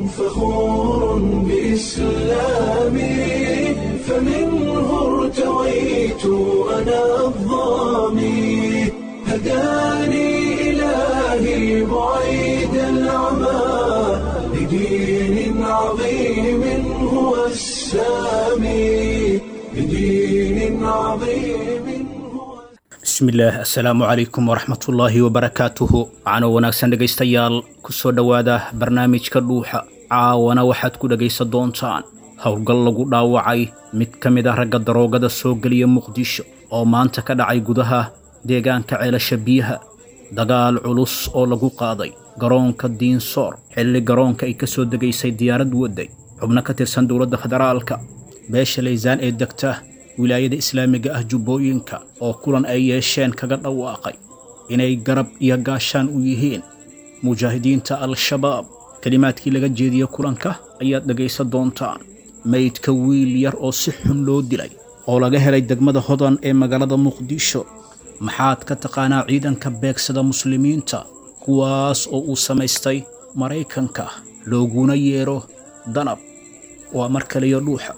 فخور بإسلامي فمنه ارتويت أنا الظامي هداني إلهي بعيد العمى لدين عظيم هو السامي لدين عظيم هو bismillaah assalaamu calaykum waraxmatullaahi wabarakaatuhu waxaana wanaagsan dhegaystayaal ku soo dhowaada barnaamijka dhuuxa caawana waxaad ku dhegaysan doontaan howlgal lagu dhaawacay mid ka mid ah ragga daroogada soo geliya muqdisho oo maanta ka dhacay gudaha deegaanka ceelasha biyaha dagaal culus oo lagu qaaday garoonka diinsoor xilli garoonka ay ka soo degaysay diyaarad waday xubno ka tirsan dowladda federaalka beesha laysaan ee degta wilaayada islaamiga ah jubbooyinka oo kulan ay yeesheen kaga dhawaaqay inay garab iyo gaashaan u yihiin mujaahidiinta al-shabaab kelimaadkii laga jeediye kulanka ayaad dhegaysan doontaan maydka wiil yar oo si xun loo dilay oo laga helay degmada hodan ee magaalada muqdisho maxaad ka taqaanaa ciidanka beegsada muslimiinta kuwaas oo uu samaystay maraykanka looguna yeero danab waa mar kaliyo dhuuxa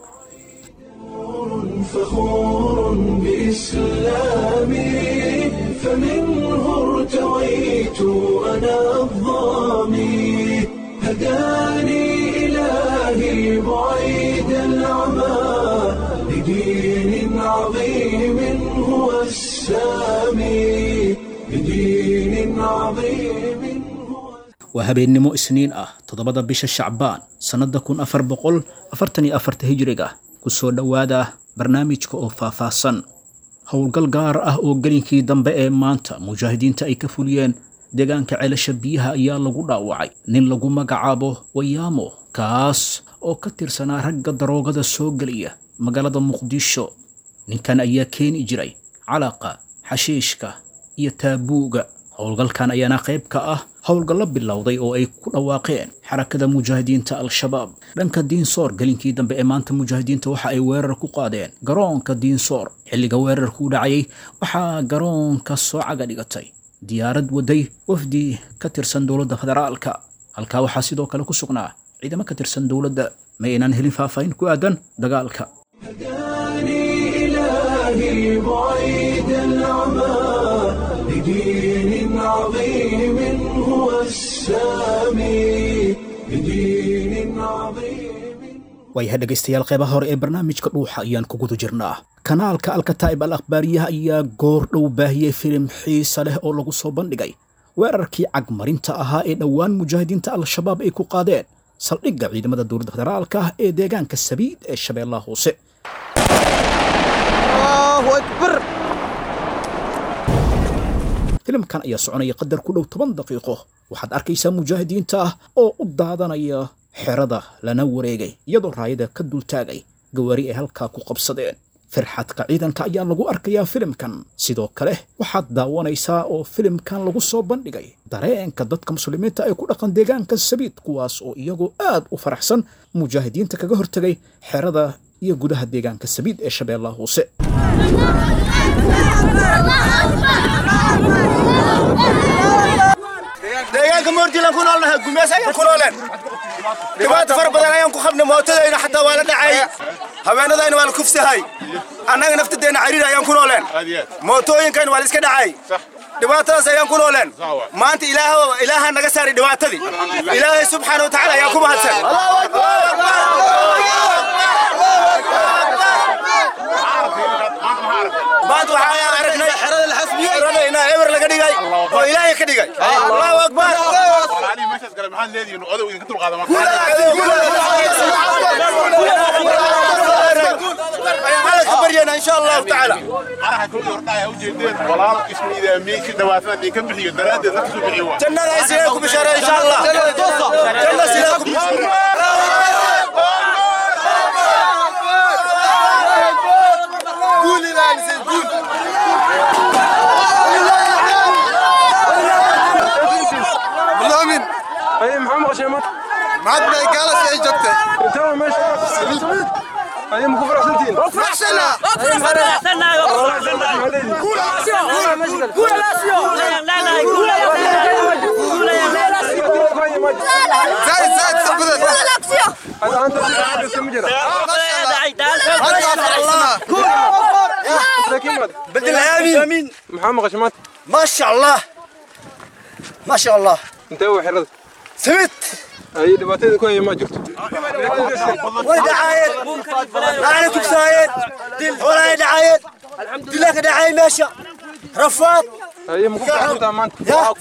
فخور بإسلامي فمنه ارتويت أنا الظامي هداني إلهي بعيد العمى لدين عظيم هو السامي لدين عظيم هو waa habeennimo isniin ah toddobada bisha shacbaan sannadda kun afar boqol afartan iyo afarta hijriga ku soo dhowaada barnaamijka oo faahfaahsan howlgal gaar ah oo gelinkii dambe ee maanta mujaahidiinta ay ka fuliyeen deegaanka ceelasha biyaha ayaa lagu dhaawacay nin lagu magacaabo wayaamo kaas oo ka tirsanaa ragga daroogada soo geliya magaalada muqdisho ninkan ayaa keeni jiray calaqa xashiishka iyo taabuuga howlgalkan ayaana qayb ka ah howlgallo bilowday oo ay ku dhawaaqeen xarakada mujaahidiinta al-shabaab dhanka diinsoor gelinkii dambe ee maanta mujaahidiinta waxa ay weerar ku qaadeen garoonka diinsoor xilliga weerarkuu dhacayay waxaa garoonka soo caga dhigatay diyaarad waday wafdi ka tirsan dowladda federaalka halkaa waxaa sidoo kale ku sugnaa ciidamo ka tirsan dowladda ma aynaan helin faahfaahin ku aadan dagaalka هداني إلهي بعيد العمى لدين عظيم هو السامي لدين عظيم waayaha dhegaystayaal qeybaha hore ee barnaamijka dhuuxa ayaan ku guda jirnaa kanaalka alkataa'ib al akhbaariyaha ayaa goor dhow baahiyey filim xiisa leh oo lagu soo bandhigay weerarkii cagmarinta ahaa ee dhowaan mujaahidiinta al-shabaab ay ku qaadeen saldhigga ciidamada dowladda federaalka ah ee deegaanka sabiid ee shabeellaha hoose الله أكبر filimkan ayaa soconaya qadar ku dhow toban daqiiqo waxaad arkaysaa mujaahidiinta ah oo u daadanaya xerada lana wareegay iyadoo raayada ka dultaagay gawaari ay halkaa ku qabsadeen firxadka ciidanka ayaa lagu arkayaa filimkan sidoo kale waxaad daawanaysaa oo filimkan lagu soo bandhigay dareenka dadka muslimiinta ee ku dhaqan deegaanka sabiid kuwaas oo iyagoo aad u faraxsan mujaahidiinta kaga hortegay xerada iyo gudaha deegaanka sabiid ee shabeellaha hoose deegaanka moordilan ku noolnahay gumeys ayaan ku nooleen dhibaato fara badan ayaan ku qabnay mootadayna xataa waa la dhacay habeenadayna waa la kufsahay annaga naftadeenna cariir ayaan ku nooleen mootooyinkayna waa la iska dhacay dhibaatadaas ayaan ku nooleen maanta ilaah ilaaha naga saaray dhibaatadii ilaahay subxaana watacaala ayaan ku mahadsan maanta waxaan aragnay xerada la xasbiyey xeradayna eber laga dhigay oo ilaahay ka dhigay allahu akbar علي مشهد قال محل ليدي انه اذوا ينقطوا القادم برينا ان شاء الله تعالى انا كل يرضى وجدين والله اسم اذا ميك دوافات دي كم بحي دراد نفسه بحيوان جنة يسيركم بشارة ان شاء الله جنة يسيركم قولي لا نسيت قول بالله اي محمد غشيمات معد ما قال شيء جبته انت ماشي اي مكفر سنتين فرحنا زايد زايد Siyo. بدل امين محمد غشمات ما شاء الله ما شاء الله انت هو حرد سمت اي دباتيد كوي ما جرت وين دعاية ما عليكم سايد ولا دعاية دلك دعاية ماشي رفاض اي مكفر تمام يا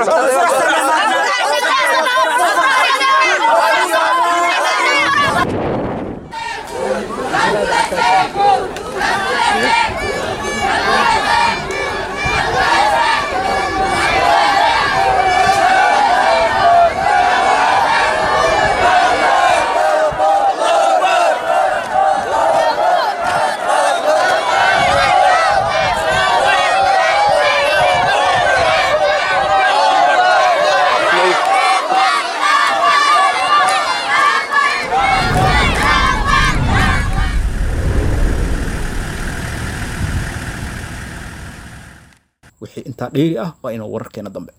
wixii intaa dheeri ah waa inuu wararkeena dambe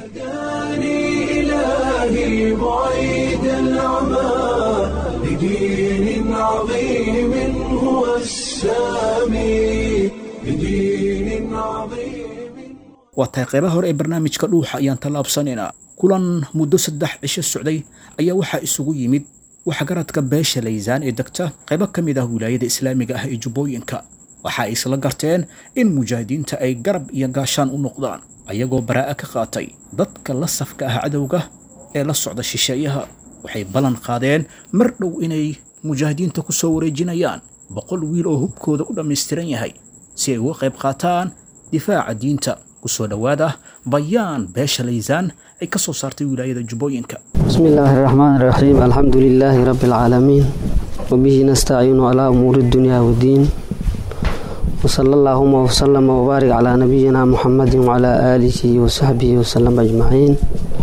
إلهي بعيد العمى لدين عظيم هو السامي لدين عظيم waa tahay qeybaha hore ee barnaamijka dhuuxa ayaan tallaabsanaynaa kulan muddo saddex cisho socday ayaa waxaa isugu yimid waxgaradka beesha laysaan ee degta qaybo ka mid ah wilaayada islaamiga ah ee jubbooyinka waxa ay isla garteen in mujaahidiinta ay garab iyo gaashaan u noqdaan ayagoo baraa'a ka qaatay dadka la safka ah cadowga ee la socda shisheeyaha waxay ballan qaadeen mar dhow inay mujaahidiinta ku soo wareejinayaan boqol wiil oo hubkooda u dhammaystiran yahay si ay uga qayb qaataan difaaca diinta ku soo dhowaada bayaan beesha laysaan ay ka soo saartay wilaayada jubbooyinka بسم الله الرحمن الرحيم الحمد لله رب العالمين وبه نستعين على أمور الدنيا والدين وصلى اللهم وسلم وبارك على نبينا محمد وعلى آله وصحبه وسلم أجمعين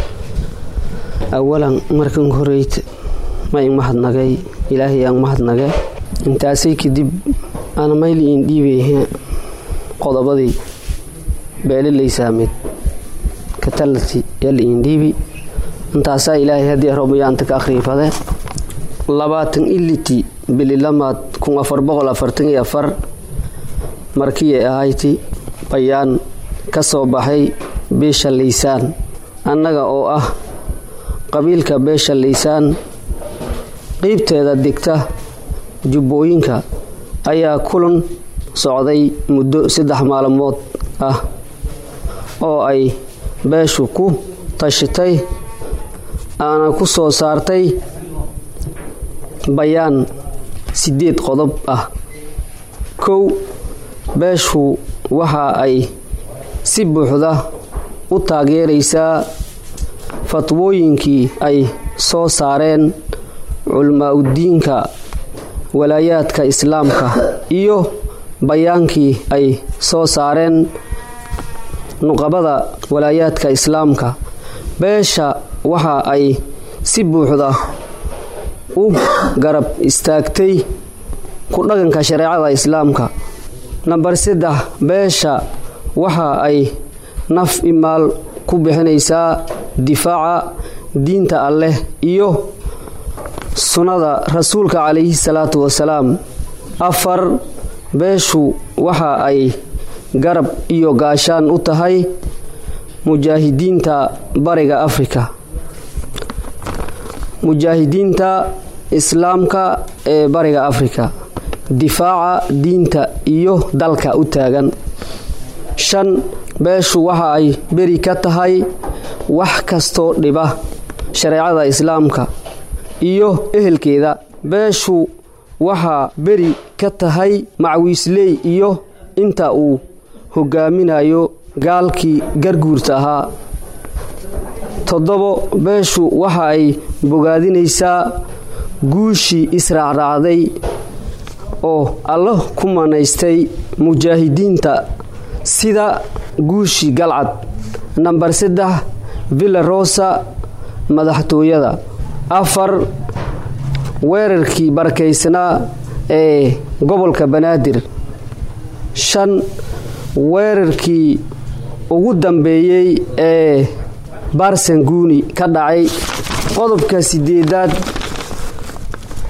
أولا مركن هريت ما إن مهد نغي إلهي أن مهد نغي انتاسي كدب أنا ميلي إن ديبي قضبضي beele laysaamid ka talati yal indhiibi intaasaa ilaahay haddii robayaanta ka akhriifade labaatan iliti bililamaad kun afar boqol afartan iyo afar markii ahayti bayaan ka soo baxay beesha laysaan annaga oo ah qabiilka beesha laysaan qiybteeda degta jubbooyinka ayaa kulan socday muddo saddex maalmood ah oo ay beeshu ku tashatay aana ku soo saartay bayaan sideed qodob ah kow beeshu waxa ay si buuxda u taageeraysaa fatwooyinkii ay soo saareen culimaauddiinka walaayaadka islaamka iyo bayaankii ay soo saareen nuqabada walaayaadka islaamka beesha waxa ay si buuxda u garab istaagtay ku dhaqanka shareecada islaamka namber saddex beesha waxa ay naf imaal ku bixinaysaa difaaca diinta alleh iyo sunnada rasuulka calayhi salaatu wasalaam afar beeshu waxa ay garab iyo gaashaan u tahay mujaahidiinta bariga afrika mujaahidiinta islaamka ee bariga afrika difaaca diinta iyo dalka u taagan shan beeshu waxa ay beri ka tahay wax kastoo dhiba shareecada islaamka iyo ehelkeeda beeshu waxaa beri ka tahay macwiisley iyo inta uu hogaaminayo gaalkii garguurta ahaa toddobo beeshu waxa ay bogaadinaysaa guushii israacraacday oo alla ku manaystay mujaahidiinta sida guushii galcad namber saddex villa rosa madaxtooyada afar weerarkii barakaysnaa ee gobolka banaadir shan weerarkii ugu dambeeyey ee barsanguuni ka dhacay qodobka sideedaad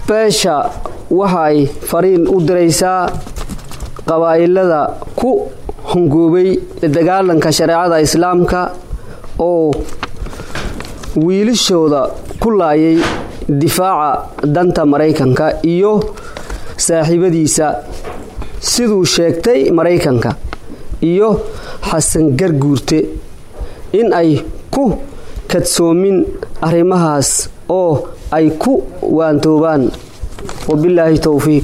beesha waxa ay fariin u diraysaa qabaa'ilada ku hongoobay la dagaalanka shareecada islaamka oo wiilashooda ku laayay difaaca danta maraykanka iyo saaxiibadiisa siduu sheegtay maraykanka iyo xasan garguurte in ay ku kadsoomin arrimahaas oo ay ku waantoobaan wabilaahi towfiiq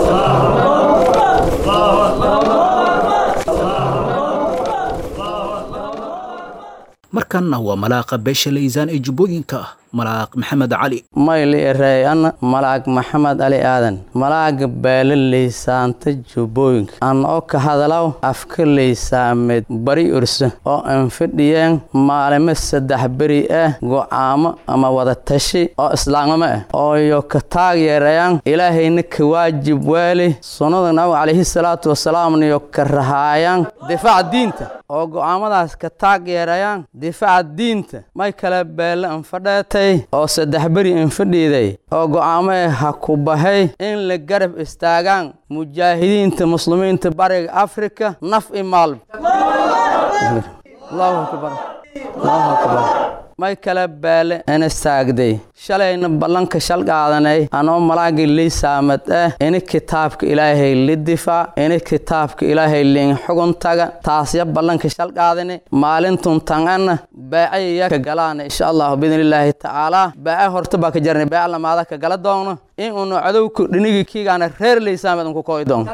markanna waa malaaqa beesha laysaan ee jubbooyinka ah malaaq maxamed cali mayli ereeyana malaag maxamed ali aadan malaaga beele leysaanta jubbooyinka an oo ka hadalaw afka leysaameed bari ursa oo an fadhiyeen maalimo saddex beri ah go'aamo ama wada tashi oo islaamnimo ah ooyo ka taageerayaan ilaahayna ka waajib weeli sunnada nabiga calayhi salaatu wasalaamniyo ka rahaayaan difaaca diinta oo go'aamadaas ka taageerayaan difaaca diinta may kale beele an fadheetay oo saddex beri infadhiiday oo go'aamee ha ku bahay in la garab istaagaan mujaahidiinta muslimiinta bariga afrika naf i maalb allahu akbar allahu akbar may kale beele ina saagday shalayna ballanka shal qaadanay anoo malaagii liisaamad ah ini kitaabka ilaahay li difaac ini kitaabka ilaahay liin xugun taga taasya ballanka shal qaadani maalintun tanganna beecayaya ka galaana insha allahu biidnillaahi tacaalaa beece horta baa ka jarnay beece lamaada ka gala doogno in unu cadowka dhinigii kiigaana reer liisaamed unku kooy doogno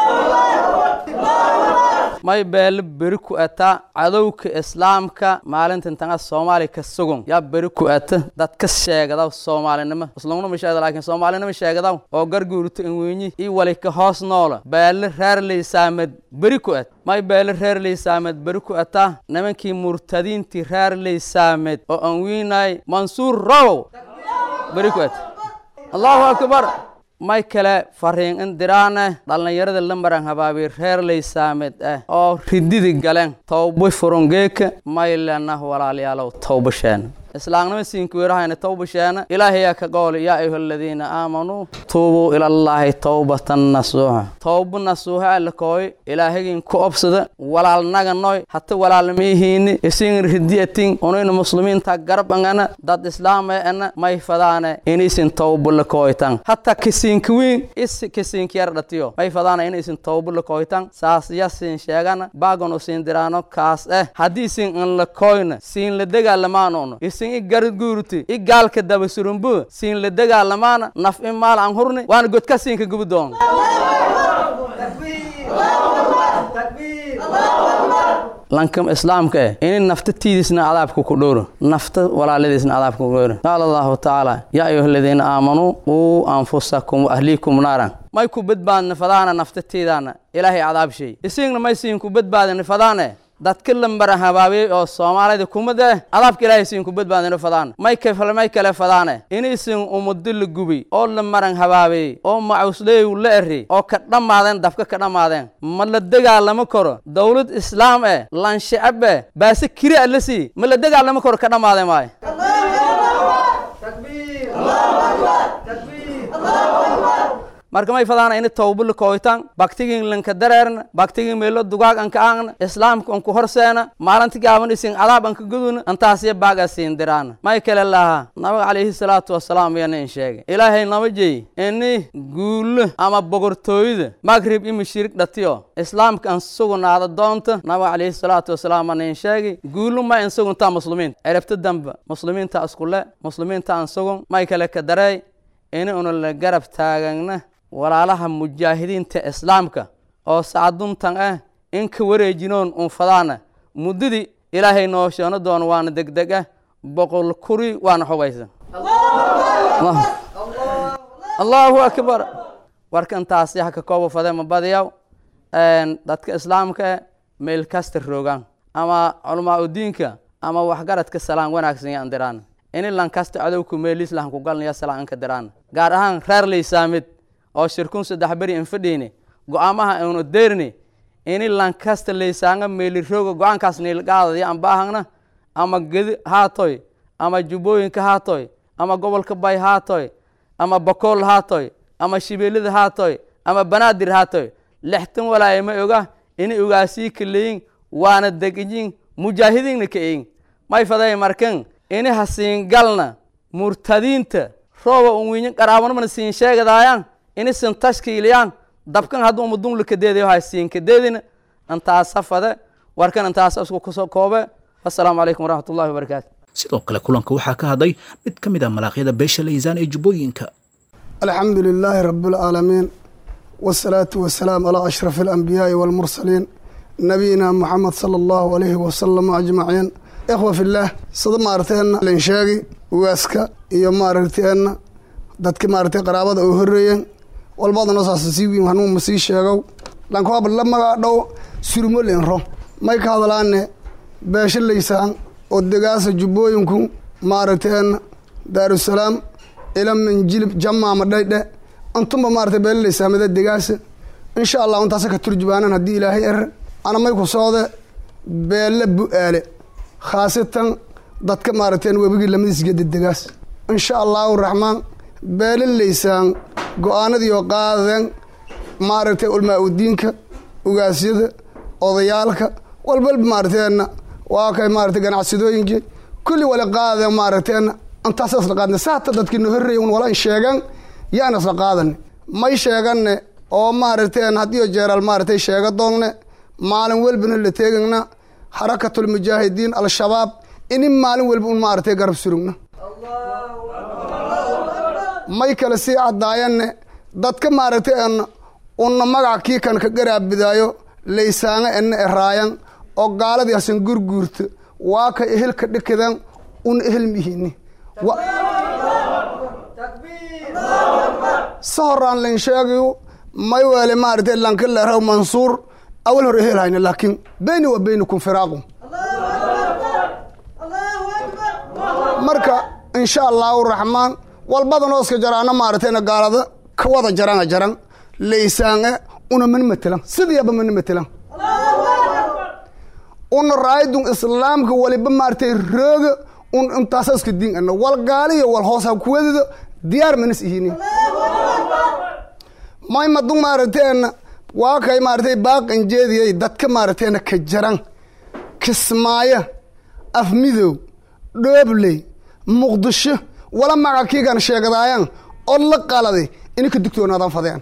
may beele beri ku ata cadowka islaamka maalintan tanga soomaali ka sugun yaa beri ku ata dad ka sheegadaw soomaalinimo islaamnima sheegda laakiin soomaalinimo sheegadaw oo garguurto inwenyi ii wali ka hoos noola beele reer liisaamed beri ku at may beele reer liisaamed beri ku ata nimankii murtadiintii reer liisaamed oo aan wiinay mansuur rowow beri ku at allahu akbar may kale fariin in diraane dhallinyarada lambaran habaabi reer laysaamed ah oo rididi galeen towba furungeeka may lenah walaalayaalow towbasheena islaamnimo siinkuweerahayna towbasheena ilaahayaa ka qooli yaa ayuha aladiina aamanuu tuubuu ilallaahi towbatan nasuuxa towba nasuuxa alakooy ilaahagin ku obsada walaalnaga noy hata walaalmiihiini isin ridiyatin unayna muslimiinta garabangana dad islaama ana may fadaane inaysin towba lakooytan hata kisiinkawiin isi kisiinkiyar dhatiyo may fadaana inaysin towba lakooytan saas yasin sheegana baagon usiin diraano kaas eh haddii isin in lakooyna siin la dagaalamaanono isin i garguurti i gaalka daba surumbu siin la dagaalamaana naf in maal aan hurni waana godka siinka gubi doon lankam islaamka eh ini nafta tiidisna cadaabka ku dhowro nafta walaaladiisna cadaabka ku dhowro qaala allahu tacaala yaa ayuha aladiina aamanuu uu anfusakum waahliikum naaran may ku badbaadna fadaana nafta tiidaana ilaahay cadaab shay isigna may siin ku badbaadina fadaane dadka lambara habaabiyey oo soomaalida kumada eh cadaabka ilaahay siin ku badbaadina fadaan may kale may kale fadaane inaysin umado la gubi oo la maran habaabiyey oo macuusleeyu la eri oo ka dhammaadeen dabka ka dhammaadeen ma la dagaalamo karo dowlad islaam eh lanshicab eh baase kiri a la sii ma la dagaalamo karo ka dhammaade maayo marka may fadaana ini towba la kooytan baktigin lanka dareerna baktigin meelo dugaag anka aangna islaamka anku horseena maalinta gaaban isin cadaab anka guduna antaasiya baaga siin diraana may kale lahaa nabiga calayhi salaatu wasalaam yana in sheegay ilaahay nama jeey ini guulo ama bogortooyada magrib ima shirig dhatiyo islaamka an sugnaada doonta nabiga calayhi salaatu wasalaam ana in sheegay guulo ma in suguntaa muslimiinta erabta damba muslimiinta iskule muslimiinta an sugun may kale ka dareey ini una la garab taagagna walaalaha mujaahidiinta islaamka oo sacaduntan ah in ka wareejinoon unfadaana muddadii ilaahay noo sheeno doono waana degdeg ah boqol kuri waana xubaysan allahu akbar warkan taasi ha ka kooba fade ma badiyaw dadka islaamka eh meel kasta roogaan ama culamaa udiinka ama waxgaradka salaan wanaagsan yaan diraan ini lankasta cadowka meeliislah ku galnaya salaan inka diraan gaar ahaan reer laysaamid oo shirkun saddex beri in fadhiini go'aamaha inu deerni ini lankasta laysaanga meelirooga go-aankaas niilqaadaya aan baahangna ama gedi haatoy ama jubbooyinka haatoy ama gobolka bay haatoy ama bakool haatoy ama shibeelida haatoy ama banaadir haatoy lextan walaaye ma oga ini ugaasii kaleyin waana degiyin mujaahidiinna ka eyin may faday markan ini hasiingalna murtadiinta rooba unwiinyin qaraabanamana siin sheegadaayan ini sin tashkiiliyaan dabkan hadduu madunla kadeedayo hay siin kadeedina intaasa fade warkan intaasa isku kusoo koobe assalaamu calaykum waraxmat ullahi wabarakaatu sidoo kale kulanka waxaa ka hadlay mid ka mid ah malaaqyada beesha laysaan ee jubbooyinka الحمد لله رب العالمين والصلاة والسلام على أشرف الأنبياء والمرسلين نبينا محمد صلى الله عليه وسلم أجمعين إخوة في الله صد مارتين لنشاقي واسكا إيو مارتين dadka maaragtay qaraabada oo horreeyeen walbada noo saasasii wiin hanuun ma sii sheegow lankoaba la magaa dhow surmo lenro may ka hadlaane beesho laysaan oo degaasa jubbooyinku maaragteen daarusalaam ila minjilib jamaama dhaydhe antumba maaragtay beelo laysaamada degaasa insha allah intaasa ka turjubaanan haddii ilaahay er ana may ku soode beelle bu-aale khaasatan dadka maaragteen webigii lamadiisgeda degaas insha allahu raxmaan beele laysaan go-aanadii oo qaadeen maaragtay ulmaa udiinka ugaasyada odayaalka walbalba maaragteenna waa kay maaragtay ganacsadooyinkii kulli wala qaadeen maaragteenna intaasa isla qaadne saata dadkii no horreeyay un wala sheegan yaana isla qaadane may sheeganne oo maaragteen haddiyo jeeraal maaragtay sheega doonne maalin welbana la teegagna xarakatul mujaahidiin al-shabaab ini maalin welba un maaragtay garab surugna may kale sii caddaayanne dadka maaragtay en unna magac kii kan ka garaabidaayo laysaanga ena eraayan oo gaaladii hasan gurguurta waa ka ehelka dhikadan un ehel mihini sa horaan layn sheegayo may weele maaragtay lanka leeraw mansuur awal hor ehel hayna laakiin beyni wa beynikum firaaqu marka insha allahu raxmaan walbada nooska jaraana maaragtayna gaalada ka wada jarana jaran laysaange una man matelan sidiiaba man matelan una raayadun islaamka waliba maaragtay rooga un intaasa iska diin ana wal gaaliyo wal hoos ha kuwadida diyaar manas ihini may madun maaragtayna waa kay maaragtay baaqan jeediyay dadka maaragtayna ka jaran kismaayo afmidow dhoobley muqdisho wala magac kiigan sheegadaayaan oo la qaladay ina ka digtoonaadan fadeen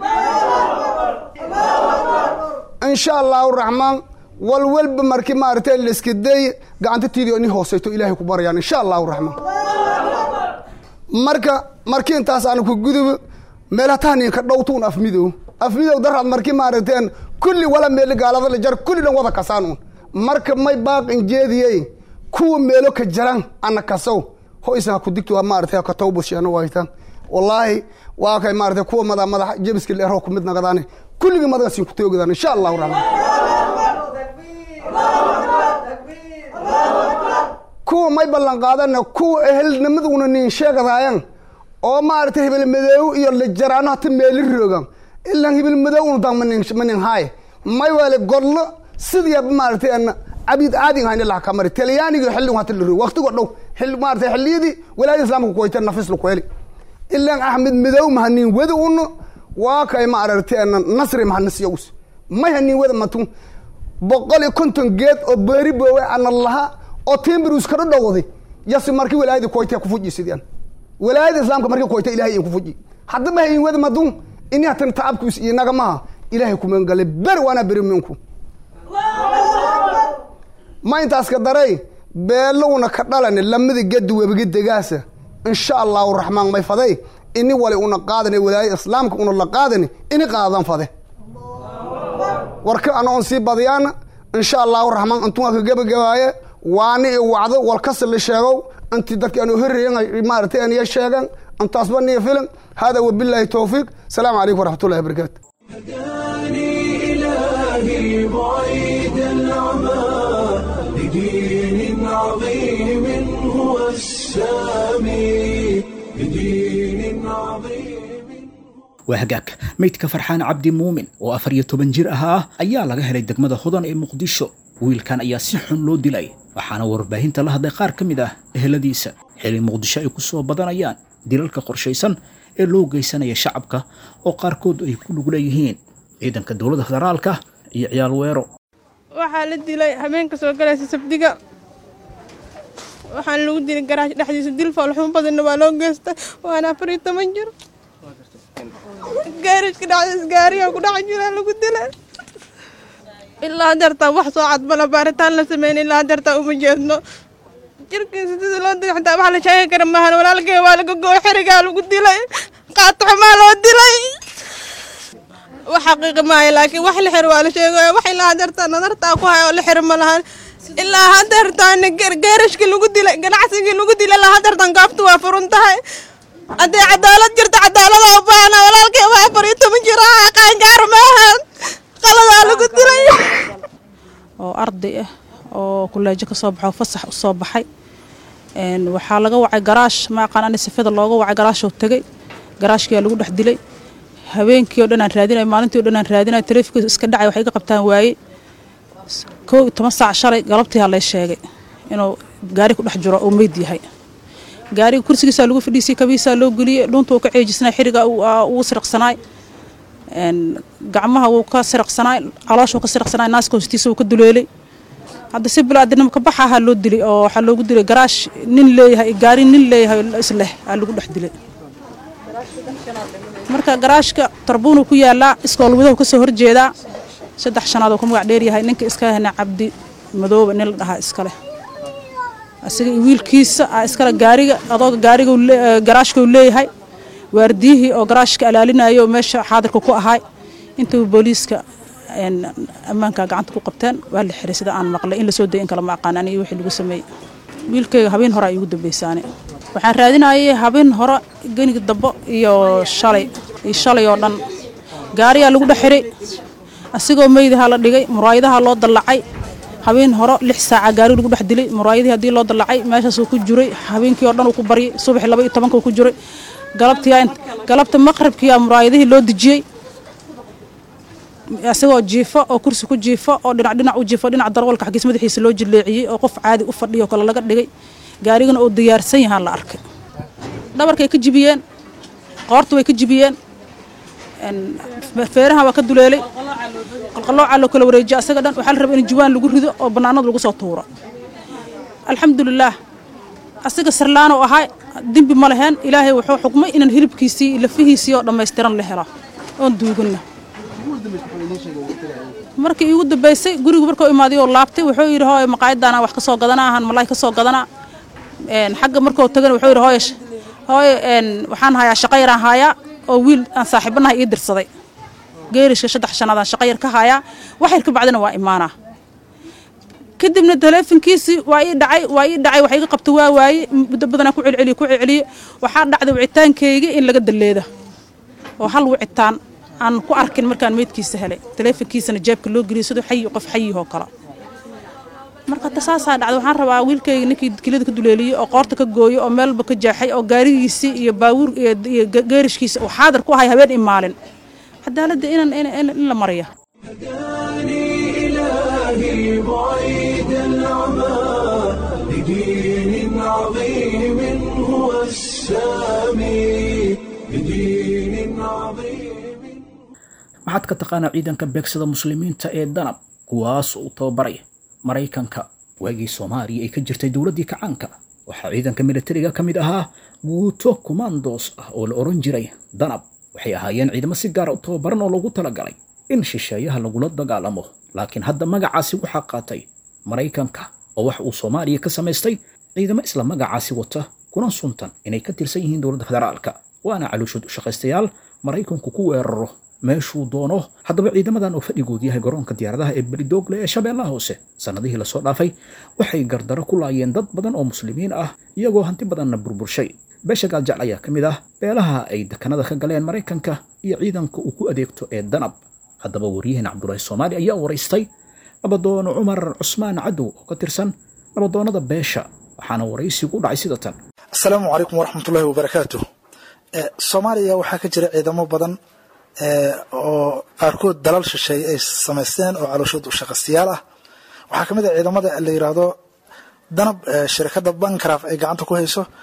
insha allahu raxmaan walwalba markii maaragtay layska day gacanta tiidi ini hooseyto ilaahay ku barayaan insha allahu raxmaan marka markii intaas aan ku gudubo meelhatahninka dhowtuun afmidow afmidow daraad markii maaragteen kulli wala meeli gaalada la jar kulli dhan wada kasaanuun marka may baaqin jeediyey kuwa meelo ka jaran ana kasow ho isna ku digto maaragtay ka tawbashana waytan wallaahi waa kay maaragtay kuwa mada madax jebiska leero ku mid nagadaane kulligii madagasin ku toogidaan insha allahu raxmaan kuwa may ballan qaadana kuwa ehelnimaduna nin sheegadaayan oo maaragtay hebel madoow iyo la jaraano hata meeli roogan ilan hebel madoow unu dan manin manin haay may wale godlo sidiiaba maaragtay ana cabid aadin hayna laha kamari talyaaniga xilligu hata la roog waqtigo dhow xilli maaragtay xilliyadii walaayada islaamka kuwayta nafis la kuheli ilan axmed madow mahanin wada uno waa kay maaragtay ana nasri mahanasiyagus may hanin wada matun boqol iyo konton geed oo beeri boowe ana laha oo timbirus kada dhowday yasi markii walaayadii kuwayta kufuji sidian walaayada islaamka markii kuwayta ilahay in kufuji haddaba hayin wada madun ini hatan tacabkiis iyo nagamaha ilahay kumangale beri waana beri minku ma intaas ka daray beelowna ka dhalane lamada gedi webiga degaasa insha allahu raxmaan may faday ini wali una qaadane walaaya islaamka una la qaadane ini qaadan fade warka ana on sii badiyaana insha allahu raxmaan intuaa ka gebagabaaye waani i wacdo walkasi la sheegow intii dadki anu horreeyan maaragtay aniya sheegan intaasba niya filan hada wabilaahi towfiiq asalaamu calaykum waraxmatullahi wabarakaatu هداني إلهي بعيد العمى لدين عظيم هو السامي لدين عظيم waa hagaag meydka farxaan cabdi muumin oo afar iyo toban jir ahaa ayaa laga helay degmada hodan ee muqdisho wiilkan ayaa si xun loo dilay waxaana warbaahinta la hadlay qaar ka mid ah eheladiisa xili muqdisho ay ku soo badanayaan dilalka qorshaysan ee loo geysanaya shacabka oo qaarkood ay ku lug leeyihiin ciidanka dowladda federaalka iyo ciyaal weero waxaa la dilay habeenka soo galaysa sabdiga waxaana lagu dilay garaash dhexdiisa dil foolxumo badanna waa loo geystay waana afar iyo toban jir gaarishka dhexdiisa gaariyaa ku dhex jira lagu dilay ilaa hadeertaa wax soo cadbala baaritaan la sameyn ilaa hadeertaa uma jeedno jirkiisa sida loo dilay xataa wax la sheegi kara maahan walaalkee waa laga gooy xerigaa lagu dilay qaataxumaa loo dilay wax xaqiiqi maayo laakiin wax la xiro waa la sheegaya wax ilaa hadeertaa nadartaa ku haya oo la xiro ma lahan ilaa hadeertaana geerashkii lagu dilay ganacsigii lagu dilay ilaa hadeertan gaaftu waa furun tahay haddii cadaalad jirto cadaalada u baahna walaalkay waa afar iyo toban jir ah qaangaar maahan qaladaa lagu dilay oo arday ah oo kuleejo ka soo baxo fasax u soo baxay waxaa laga wacay garaash ma aqaan ani sifada looga wacay garaashoo tegey garaashkiyaa lagu dhex dilay habeenkii oo dhan aan raadinay maalintii o dhan aan raadinay taleefonkiisa iska dhacay waxay iga qabtaan waaye kow iyo toban saac shalay galabtiihaa lay sheegay inuu gaari ku dhex jiro oo meyd yahay gaariga kursigiisaa lagu fadhiisay kabiisaa loo geliyey dhuunta uu ka ceejisnay xiriga ugu siriqsanaay gacmaha wuu ka siriqsanaay calooshuu ka siriqsanaay naaska hoostiisa wuu ka duleelay hadda si bilaadinimo ka baxa ahaa loo dilay oo waxaa loogu dilay garaash nin leeyahay gaari nin leeyahay isleh aa lagu dhex dilay marka garaashka tarbuunuu ku yaalaa iskoolwadahu kasoo horjeedaa saddex shanaad oo ka magac dheeryahay ninka iska hena cabdi madooba nin la dhahaa iskaleh asiga wiilkiisa a iskale gaariga adooga gaariga garaashkau leeyahay waardiyihii oo garaashka alaalinayo oo meesha xaadirka ku ahaay intuu booliiska ammaanka gacanta ku qabteen waa la xiray sida aan maqlay in lasoo dayay in kale ma aqaan aniga wixii lagu sameeyey wiilkayga habeen hore ay ugu dambaysaane waxaan raadinayay habeen hore geniga dambo iyo shalay iyo shalay oo dhan gaariyaa lagu dhex xiray asigoo meydaha la dhigay muraayadaha loo dallacay habeen hore lix saaca gaari lagu dhex dilay muraayadii haddii loo dallacay meeshaasuu ku jiray habeenkii oo dhan uu ku baryay subaxii laba iyo tobanka uu ku jiray galabtii galabta maqribkiiyaa muraayadihii loo dejiyey isagoo jiifo oo kursi ku jiifo oo dhinac dhinac u jiifo dhinac darwalka xaggiis madaxiisa loo jileeciyey oo qof caadi u fadhiyo kale laga dhigay gaarigana oo diyaarsan yahaan la arkay dhabarkay ka jibiyeen qoorta way ka jibiyeen feeraha waa ka duleelay qalqaloocaa loo kala wareejiya asaga dhan waxaa la rabaa in jawaan lagu rido oo bannaanada lagu soo tuuro alxamdulilaah asiga sarlaanoo ahaa dembi ma leheen ilaahay wuxuu xukmay inaan hilibkiisii lafihiisii oo dhammaystiran la helo oon duuganna markii iigu dambaysay gurigu markuu imaaday oo laabtay wuxuu yidhi hooy maqaayadaana wax ka soo gadanaa ahan malaay ka soo gadanaa xagga markuu tagana wuxuu yidhi hooy hooy waxaan hayaa shaqo yaraan haayaa oo wiil aan saaxiibanahay ii dirsaday geerishka saddex shanaadaan shaqo yar ka haayaa wax yar ka bacdina waa imaanaa kadibna taleefonkiisii waa ii dhacay waa ii dhacay wax iga qabta waa waaye muddo badanaa ku celceliye ku celceliye waxaa dhacday wicitaankayga in laga daleeda oo hal wicitaan aan ku arkin markaan meydkiisa helay taleefonkiisana jeebka loo geliyay siduu xayi qof xayihoo kale marka hadda saasaa dhacday waxaan rabaa wiilkayga ninkii kilida ka duleeliyey oo qoorta ka gooyo oo meelba ka jaaxay oo gaarigiisii iyo baawuur iyo geerishkiisa uu xaadir ku ahay habeen imaalin cadaaladda inaan in la mariya إلهي بعيد العمى لدين عظيم هو السامي لدين عظيم maxaad ka taqaanaa ciidanka beegsada muslimiinta ee danab kuwaas uu tababaraya maraykanka waagii soomaaliya ay ka jirtay dowladdii kacaanka waxaa ciidanka militariga ka mid ahaa guuto kumandos ah oo la odhan jiray danab waxay ahaayeen ciidamo si gaara u tababaran oo loogu talagalay in shisheeyaha lagula dagaalamo laakiin hadda magacaasi waxaa qaatay maraykanka oo wax uu soomaaliya ka samaystay ciidamo isla magacaasi wata kuna suntan inay ka tirsan yihiin dowladda federaalka waana calooshood u shaqaystayaal maraykanku ku weeraro meeshuu doono haddaba ciidamadan oo fadhigood yahay garoonka diyaaradaha ee beridoogle ee shabeellaha hoose sannadihii lasoo dhaafay waxay gardaro ku laayeen dad badan oo muslimiin ah iyagoo hanti badanna burburshay beesha gaaljecl ayaa ka mid ah beelaha ay dekanada ka galeen maraykanka iyo ciidanka uu ku adeegto ee danab haddaba waryaheena cabdulaahi soomaali ayaa waraystay nabadoono cumar cusmaan cadow oo ka tirsan nabadoonnada beesha waxaana waraysigu u dhacay sida tan asalaamu calaykum waraxmatullaahi wabarakaatu soomaaliya waxaa ka jira ciidamo badan oo qaarkood dalal shisheeye ay samaysteen oo calooshood u shaqaystayaal ah waxaa ka mid ah ciidamada la yiraahdo danab shirkadda bankraf ay gacanta ku hayso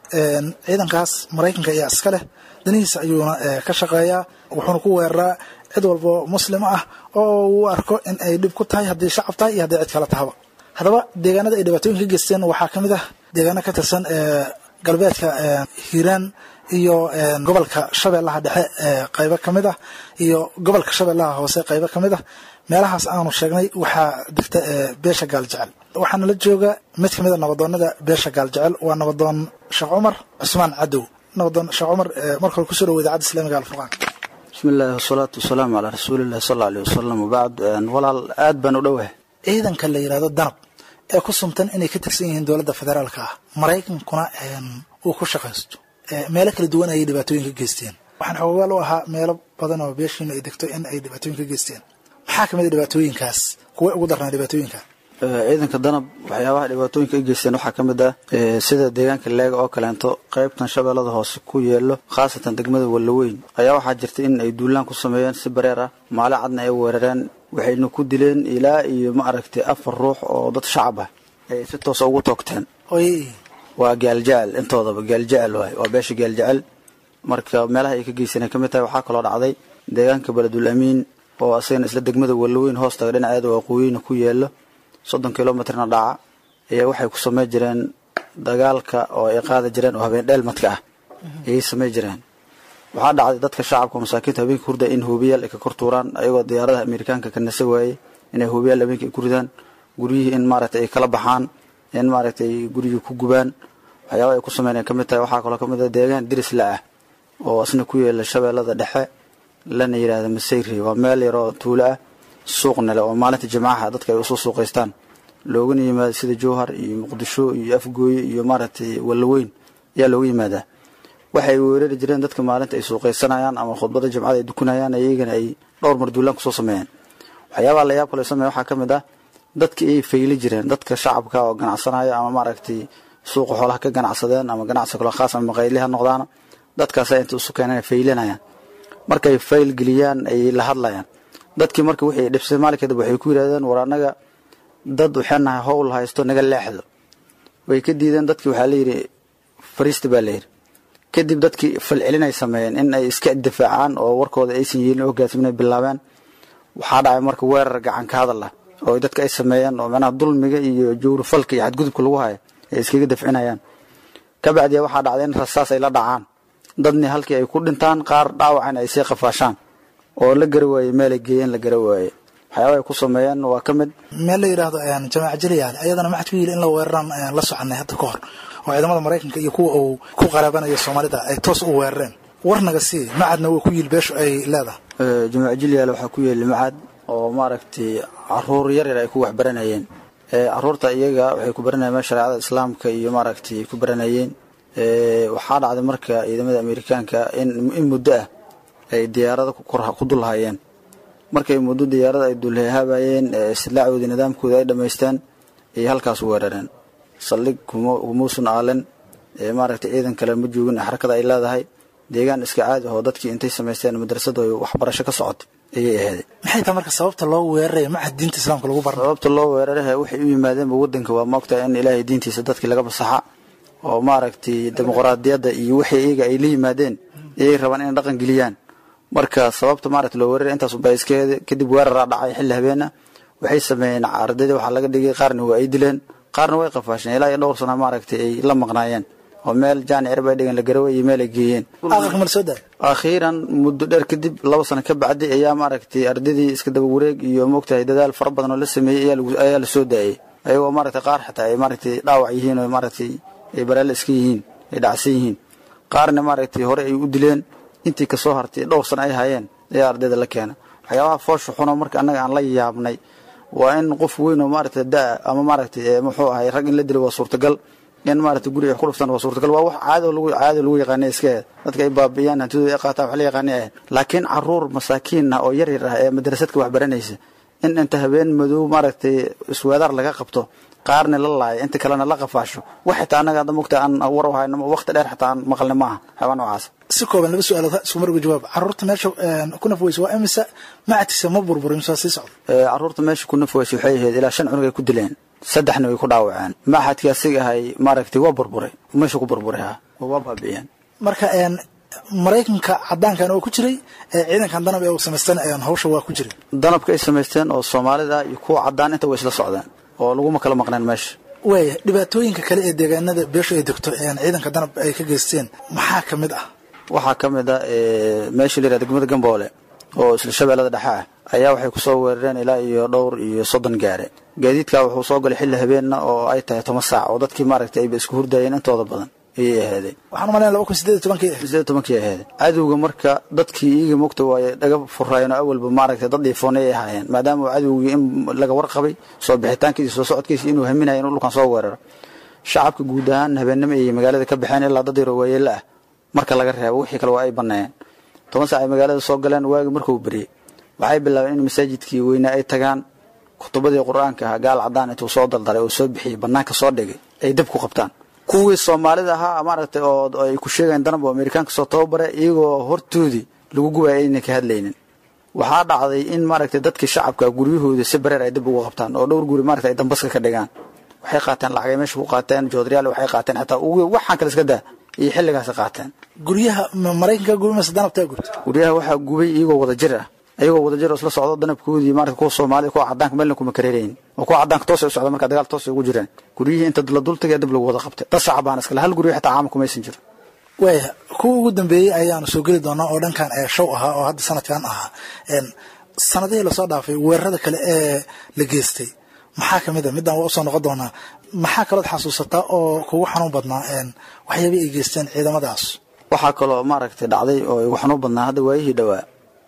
ciidankaas maraykanka ayaa iska leh danihiisa ayuuna ka shaqeeyaa wuxuuna ku weeraraa cid walbo muslim ah oo uu arko in ay dhib ku tahay haddii shacab tahay iyo haddii cid kale tahaba haddaba deegaanada ay dhibaatooyin ka geysteen waxaa ka mid ah deegaano ka tirsan galbeedka hiiraan iyo gobolka shabeellaha dhexe qaybo ka mid ah iyo gobolka shabeellaha hoose qaybo ka mid ah meelahaas aanu sheegnay waxaa degta beesha gaaljecel waxaana la jooga mid ka mid a nabadoonada beesha gaaljecel waa nabadoon sheekh cumar cusmaan cadow nabadoon sheekh cumar marka hore kusoo dhawo idaacadda islamiga alfurqaan bismi illaahi wasalaatu wasalaamu calaa rasuulillahi sal alla alih wasalam wabacd walaal aad baan u dhowahay ciidanka la yidhahdo danab ee ku sumtan inay ka tirsan yihiin dowladda federaalka ah maraykankuna uu ku shaqaysto meelo kala duwan ayay dhibaatooyin ka geysteen waxaan xoogaal u ahaa meelo badan oo beeshiina ay degto in ay dhibaatooyin ka geysteen maxaa ka mid a dhibaatooyinkaas kuwa ugu darnaa dhibaatooyinka ciidanka danab waxyaabaha dhibaatooyinka ay geysteen waxaa ka mid ah sida deegaanka leega oo kaleento qaybtan shabeellada hoose ku yeelo khaasatan degmada wallaweyn ayaa waxaa jirta in ay duulaan ku sameeyeen si bareer ah maali cadna ay weerareen waxayna ku dileen ilaa iyo ma aragtay afar ruux oo dad shacab ah ay si toosa ugu toogteen waa gaaljecel intoodaba gaaljecel waay waa beesha gaaljecel marka meelaha ay ka geysaneen ka mid tahay waxaa kaloo dhacday deegaanka beledul amiin oo asagana isla degmada wallaweyn hoostaga dhinaceeda waqooyina ku yeelo soddon kilomitrna dhaca ayaa waxay ku samey jireen dagaalka oo ay qaadi jireen oo habeen dheelmadka ah ayay samey jireen waxaa dhacday dadka shacabka masaakiinta habeenka hurda in hoobiyaal ay ka kor tuuraan ayagoo diyaaradaha amerikaanka ka nasa waayey inay hoobiyaal habeenka ay ku ridaan guryihii in maaragtay ay kala baxaan in maaragtay guryihii ku gubaan waxyaaba ay ku sameyneen ka mid tahay waxaa kaloo ka mid ah deegaan diris la ah oo asna ku yeela shabeellada dhexe lana yidhaahda masayri waa meel yaroo tuulo ah suuqna leh oo maalinta jimcaha dadka ay usoo suuqaystaan loogana yimaado sida jowhar iyo muqdisho iyo afgooye iyo maaragtay wallaweyn ayaa looga yimaadaa waxay weerari jireen dadka maalinta ay suuqaysanayaan ama khudbada jimcada ay dukanayaan iyagana ay dhowr mar duulaan kusoo sameeyeen waxyaabaha la yaab kale sameeya waxaa ka mid ah dadka ay fayli jireen dadka shacabka oo ganacsanaya ama maaragtay suuqa xoolaha ka ganacsadeen ama ganacsi kalo khaas ama maqayli ha noqdaana dadkaasa inta isu keenan faylinayaan markay fayl geliyaan ay la hadlayaan dadkii marka wixii dhibsay maalin kadib waxay ku yidhahdeen war annaga dad waxaan nahay howl haysto naga leexdo way ka diideen dadkii waxaa layidhi fariista baa layidhi kadib dadkii falcelinay sameeyeen in ay iska difaacaan oo warkooda aysan yeelin hogaansamin ay bilaabeen waxaa dhacay marka weerar gacan ka hadal ah oo dadka ay sameeyeen oo macnaha dulmiga iyo jowrifalka iyo xadgudubka lagu hayo ay iskaga dafcinayaan kabacdiya waxaa dhacday in rasaas ay la dhacaan dadni halkii ay ku dhintaan qaar dhaawacan ay sii qafaashaan oo la gara waayey meelay geeyeen la gara waayey waxyaaba ay ku sameeyeen waa ka mid meel la yidhaahdo jamaaca jaliyaale ayadana maxad ku yili in la weeraraan la soconay hadda ka hor oo ciidamada maraykanka iyo kuwa uu ku qaraabanayo soomaalida ay toos u weerareen warnaga sii macadna waa ku yili beeshu ay leedahay jamaaca jaliyaale waxaa ku yeeli macad oo maaragtay caruur yar yar ay ku waxbaranayeen caruurta iyaga waxay ku baranayeen meel shareecada islaamka iyo maaragtay ku baranayeen waxaa dhacday marka ciidamada amerikaanka in muddo ah ay diyaarada ku dulhayeen markay muddo diyaarada ay dulhaabayeen islaacoodii nidaamkooda ay dhammaysteen ayay halkaas weerareen saldhig kumuusan aalen maaragtay ciidan kale ma joogin xarakada ay leedahay deegaan iska caadi ahoo dadkii intay samaysteen madrasada waxbarasho ka socota ayay aheeday maxay tahay marka sababta loo weeraraya macad diinta islaamka lagu barna sababta loo weeraraha waxay u yimaadeenba wadanka waa maogtahay in ilaahay diintiisa dadkii laga basaxa oo maaragtay dimuqraadiyadda iyo wixii iyaga ay la yimaadeen ayay rabaan inay dhaqan geliyaan marka sababta maaragtay loo weeraraya intaas unbaa iskeeda kadib weeraraa dhacay xilli habeena waxay sameeyeen ardayda waxaa laga dhigay qaarna waa ay dileen qaarna way qafaasheen ilaa iyo dhowr sana maaragtay ay la maqnaayeen oo meel jaani cirba ay dhigeen la garaway iyo meel ay geeyeen akhiiran muddo dheer kadib laba sano ka bacdi ayaa maaragtay ardaydii iska daba wareeg iyo moogtahay dadaal fara badan oo la sameeyey ayaa la soo daayay ayagoo maaragtay qaar xataa ay maaragtay dhaawac yihiin oo maaragtay ay baraale iska yihiin ay dhacsan yihiin qaarna maaragtay hore ay u dileen intii kasoo hartay dhowr sano ay hayeen ayaa ardayda la keena waxyaabaha foosha xuno marka annaga aan la yaabnay waa in qof weyn oo maaragtay da ama maaragtay muxuu ahay rag in la dilo waa suurtagal in maaragtay guri ay ku dhuftaan waa suurtagal waa wax caado lagu caado lagu yaqaanay iska ahayd dadka ay baabi'iyaan hantidooda ay qaataan wax la yaqaanay ahayd laakiin caruur masaakiin ah oo yar yar ah ee madrasadka wax baranaysa in inta habeen madow maaragtay isweedaar laga qabto qaarna la laayo inta kalena la qafaasho wax xitaa annaga hadda mogta aan war u hayno waqti dheer xitaa aan maqalna maaha xayawaan noocaas si kooban laba su-aalood isku mar uga jawaab caruurta meesha ku nafweysa waa imise macadkiisa ma burburin mise waa sii socda caruurta meesha ku nafweysa waxay ahayd ilaa shan cunug ay ku dileen saddexna way ku dhaawaceen maxadkii asiga ahay maaragtay waa burburay meesha ku burburay ha waa baabi'iyeen marka een maraykanka cadaankan oo ku jiray ee ciidankan danab ee uu samaystan ayaan hawsha waa ku jiray danabka ay samaysteen oo soomaalida iyo kuwa cadaan inta way isla socdeen oo laguma kala maqneen meesha waaya dhibaatooyinka kale ee deegaanada beeshu ay degto een ciidanka danab ay ka geysteen maxaa ka mid ah waxaa ka mid ah meesha la yihahda degmada gamboole oo isla shabeellada dhexe ah ayaa waxay kusoo weerareen ilaa iyo dhowr iyo soddon gaare gaadiidkaa wuxuu soo galay xilli habeenna oo ay tahay toban saac oo dadkii maaragtay ayba isku hurdayeen intooda badan ayay ahaadeen waxaan umalayn laba kun sideed iyo tobankii sideed tobankii ahayd cadowga marka dadkii iyaga mogta waaye dhaga furaayeen oo awalba maaragtay dad dhiifoonay ay ahaayeen maadaama uu cadowgii in laga warqabay soo bixitaankiisa soo socodkiisa inuu haminayo inuu dhulkan soo weeraro shacabka guud ahaan habeennimo ayay magaalada ka baxeen ilaa dad yaro waayeela ah marka laga reebo wixii kale waa ay banneeyeen toban saac ay magaalada soo galeen waagi markuu beriyey waxay bilaabeen in masaajidkii weynaa ay tagaan kutubadii qur-aanka ah gaal cadaan intuu soo daldaray oo soo bixiyey bannaanka soo dhigay ay dab ku qabtaan kuwii soomaalida ahaa maaragtay oo ay ku sheegayeen danab oo amerikaanka soo tababare iyagoo hortoodii lagu gubaya ayna ka hadlaynin waxaa dhacday in maaragtay dadkii shacabka guryahoodii si bareer ay dib ugu qabtaan oo dhowr guri maaragtay ay dambaska ka dhigaan waxay qaateen lacagay meesha ku qaateen joodriyaal waxay qaateen xataa waxaan kale iska daa iyo xilligaasi qaateen guryaha maraykanka gubay mase danabtaa gubta guryaha waxaa gubay iyagoo wada jir ah ayagoo wada jir oo isla socdo danabkoodii maarata kuwa soomaalida kuwa cadaanka meelna kuma kareerayin oo kuwa cadaanka toos ay u socda marka dagaal toos ay ugu jireen guryihii inta la dul tagay dib lagu wada qabtay dad shacabaan iskale hal guryo xitaa caama kumaysan jiro waaya kuwa ugu dambeeyey ayaanu soo geli doonaa oo dhankan ee show ahaa oo hadda sanadkan ahaa sanadihii lasoo dhaafay weerarada kale ee la geystay maxaa kamid a midaan waa usoo noqon doonaa maxaa kalood xasuusataa oo kugu xanuun badnaa waxyaabay ay geysteen ciidamadaas waxaa kaloo maaragtay dhacday oo igu xanuun badnaa hadda waayihii dhowaa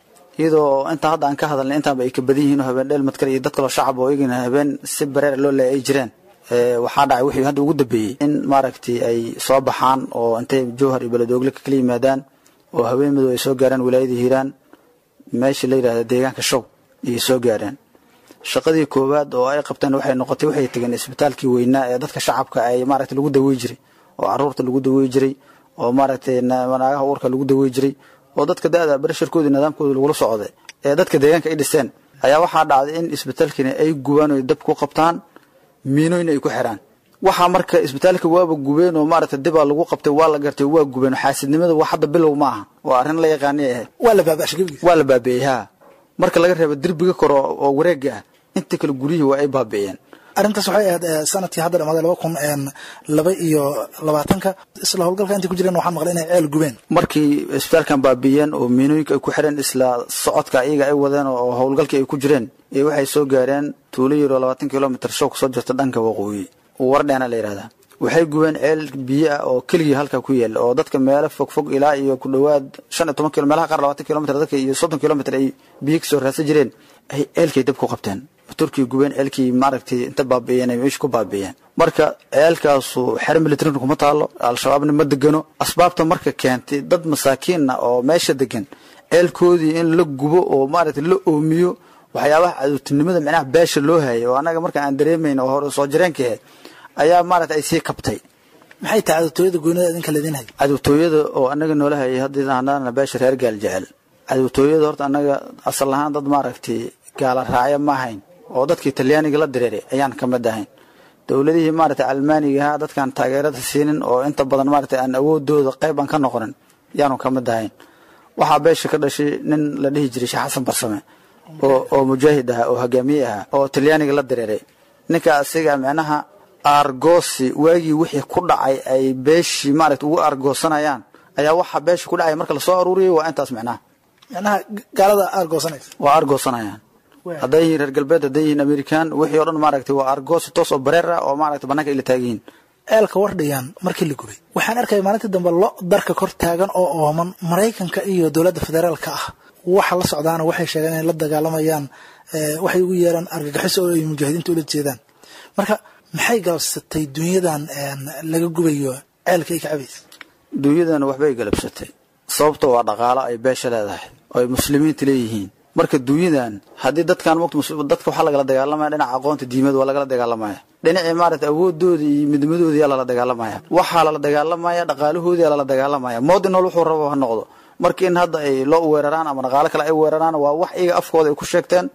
iyadoo intaa hadda aan ka hadalnay intaanba ay ka badan yihiin oo habeen dheelmad kale iyo dad kaloo shacab oo iyagana habeen si bareer loo leeya ay jireen waxaa dhacay wixii hadda ugu dambeeyey in maaragtay ay soo baxaan oo intay jowhar iyo beledoogle kala yimaadaan oo haween madow ay soo gaaraan wilaayadii hiiraan meesha la yidhahda deegaanka show ayay soo gaareen shaqadii koowaad oo ay qabteen waxay noqotay waxay tegeen isbitaalkii weynaa ee dadka shacabka ay maaragtay lagu dawey jiray oo caruurta lagu dawey jiray oo maaragtay naagaha uurka lagu dawey jiray oo dadka da-da barasharkoodii nidaamkooda lagula socday ee dadka deegaanka ay dhiseen ayaa waxaa dhacday in isbitaalkiina ay gubaan oo dab ku qabtaan miinooyna ay ku xiraan waxaa marka isbitaalka waaba gubeen oo maaragtay dibaa lagu qabtay waa la gartay waa gubeen xaasidnimada wax hadda bilow ma aha waa arrin la yaqaanay ahayd waa la baaba'shay gebigiisa waa la baabi'ey haa marka laga reebo derbiga kore oo wareega ah inta kale guryihii waa ay baabi'een arrintaas waxay ahayd sanadkii hadda dhamaaday laba kun laba iyo labaatanka isla howlgalka intay ku jireen waxaan maqlay inay ceel gubeen markii isbitaalkan baabi'iyeen oo miinooyinka ay ku xireen isla socodka iyaga ay wadeen oo howlgalkii ay ku jireen iyo waxay soo gaareen tuulo yaro labaatan kilomitr show kasoo jirta dhanka waqooyi wardheena la yidhahdaa waxay gubeen ceel biyo ah oo keligii halkaa ku yaala oo dadka meelo fogfog ilaa iyo ku dhowaad shan iyo toban kilo meelaha qaar labaatan kilomitr dadka iyo soddon kilomitr ay biyo kasoo raadsan jireen ay ceelkay dab ku qabteen turkiya gubeen ceelkii maaragtay inta baabi'iyeen ay meesha ku baabi'iyeen marka ceelkaasu xer militarin kuma taalo al-shabaabna ma degano asbaabta marka keentay dad masaakiinna oo meesha degan ceelkoodii in la gubo oo maaragtay la oomiyo waxyaabaha cadowtinimada micnaha beesha loo hayay oo annaga marka aan dareemayn oo hore soo jireenka ahayd ayaa maaragtay ay sii kabtay maxay tahay cadowtooyada goonida idinka laydin hay cadowtooyada oo annaga noola hayay hadda hadana beesha reer gaal jecel cadowtooyada horta annaga asal ahaan dad maaragtay gaala raacya ma ahayn oo dadkii talyaaniga la direeray ayaan ka mid ahayn dowladihii maaragtay almaaniga ahaa dadkaan taageerada siinin oo inta badan maaragtay aan awoodooda qayb aan ka noqonin yaanu ka mid ahayn waxaa beesha ka dhashay nin la dhihi jiray sheekh xasan barsame oo oo mujaahid ahaa oo hogaamiye ahaa oo talyaaniga la direeray ninka asiga micnaha aargoosi waagii wixii ku dhacay ay beeshii maaragtay ugu aargoosanayaan ayaa waxaa beesha ku dhacay marka lasoo aruuriyay waa intaas micnaha micnaha gaalada aargoosanaysa waa aargoosanayaan hadday yihiin reer galbeed hadday yihiin amerikaan wixii o dhan maaragtay waa argoosi toos oo bareer ah oo maaragtay bannaanka ay la taagan yihiin ceelka wardhayaan markii la gubay waxaan arkaya maalintii dambe lo darka kor taagan oo ooman maraykanka iyo dowladda federaalka ah waxa la socdaana waxay sheegeen inay la dagaalamayaan waxay ugu yeeraan argagixiso oo ay mujaahidiinta ula jeedaan marka maxay galabsatay dunyadan laga gubayo ceelka ay ka cabaysa dunyadan waxbay galabsatay sababto waa dhaqaalo ay beesha leedahay oo ay muslimiinta leeyihiin marka dunyadan haddii dadkan dadka waxaa lagala dagaalamaya dhinaca aqoonta diimada waa lagala dagaalamaya dhinacii maaragtay awoodooda iyo midnimadooda yaa lala dagaalamaya waxaa lala dagaalamaya dhaqaalahoodi yaa lala dagaalamaya moodi nool wuxuu rabo ha noqdo marka in hadda ay loo weeraraan ama dhaqaalo kale ay weeraraan waa wax iyaga afkooda ay ku sheegteen